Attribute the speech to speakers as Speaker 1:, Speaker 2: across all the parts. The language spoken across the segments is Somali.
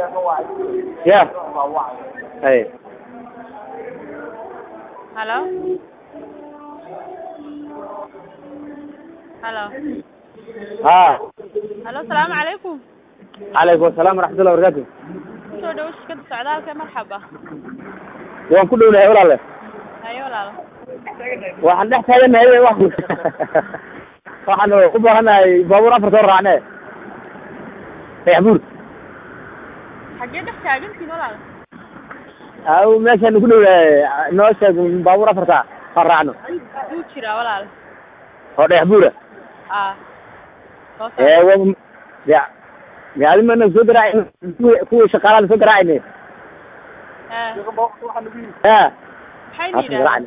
Speaker 1: ya hay
Speaker 2: halo halo
Speaker 1: ha
Speaker 2: halo salaamu calaykum
Speaker 1: calaykum asalaam waraxmatullahi wabarakatu
Speaker 2: kusoo dhawo shirkada socdaalka marxaba
Speaker 1: waan ku dhownahay walaale
Speaker 2: hayo walaalo
Speaker 1: waxaan dhex taaganahay wa waxaan u baahanahay baabuur afar soo raacne dayaxbuur
Speaker 2: xaggee dhex taagantiin walaalo
Speaker 1: aw meeshaan ku dhownahay noo sheeg baabuur afarta aan raacno
Speaker 2: wuu jiraa walaalo
Speaker 1: oo dayaxbuura
Speaker 2: a soo
Speaker 1: ee
Speaker 2: saar
Speaker 1: wa ya ya adi mana soo garaacin kuwi kuwii shaqaalaha soo garaacayne
Speaker 2: ee
Speaker 1: ha
Speaker 2: maxay
Speaker 1: Haatan
Speaker 2: yidhahdeen
Speaker 1: garaacna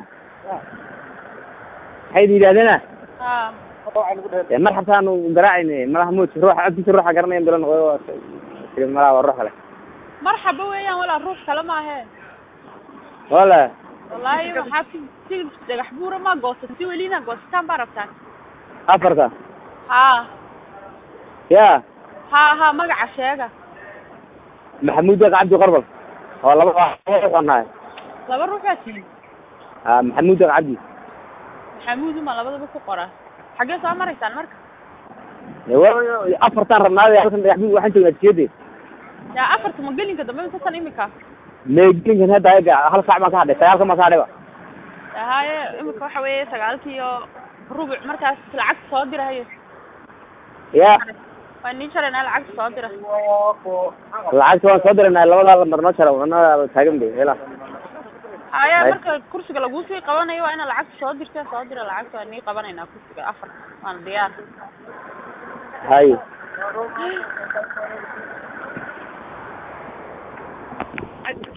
Speaker 1: maxay yidhahdeena
Speaker 2: ha
Speaker 1: dee marxabtaan garaacayne madax moodka ruuxa codkiisa ruuxa garanayan bilo noqdo malaha waa ruux kale
Speaker 2: marxaba weeyaan walaal ruux kale maahe
Speaker 1: wala
Speaker 2: wallaahi waxaa si si dhagax buura ma goosat si welina goosataan baa rabtaan
Speaker 1: afarta
Speaker 2: ha
Speaker 1: ya
Speaker 2: ha ha magaca sheega
Speaker 1: maxamuud deeq cabdi qorbal oo laba laba
Speaker 2: laba ruux baa tihi
Speaker 1: ah maxamuud deeq cabdi
Speaker 2: maxamuud uma labadaba ku qora xaggee soo maraysaan marka
Speaker 1: Dee wa- afartaan rabnaaday halkan dayaxbuur waxaan joognaa tiyade
Speaker 2: yaa afarta ma gelinka dambe mise tan imika
Speaker 1: meegelinkan hadda ayaga hal saac baan ka hadhay sagaalka baan ka hadhayba
Speaker 2: haye imika waxa weeye sagaalkii iyo rubuc markaas lacagta soo dira haye
Speaker 1: ya
Speaker 2: waa nii jaraynaa lacagta soo dira
Speaker 1: lacagta waan soo diranay labadaa lambar noo jara wana taagan bay hela
Speaker 2: haye
Speaker 1: Hay.
Speaker 2: marka kursiga laguu sii qabanayo waa inaad lacagta soo dirta soo dira lacagta waa nii qabanaynaa kursiga afar waana diyaar
Speaker 1: hay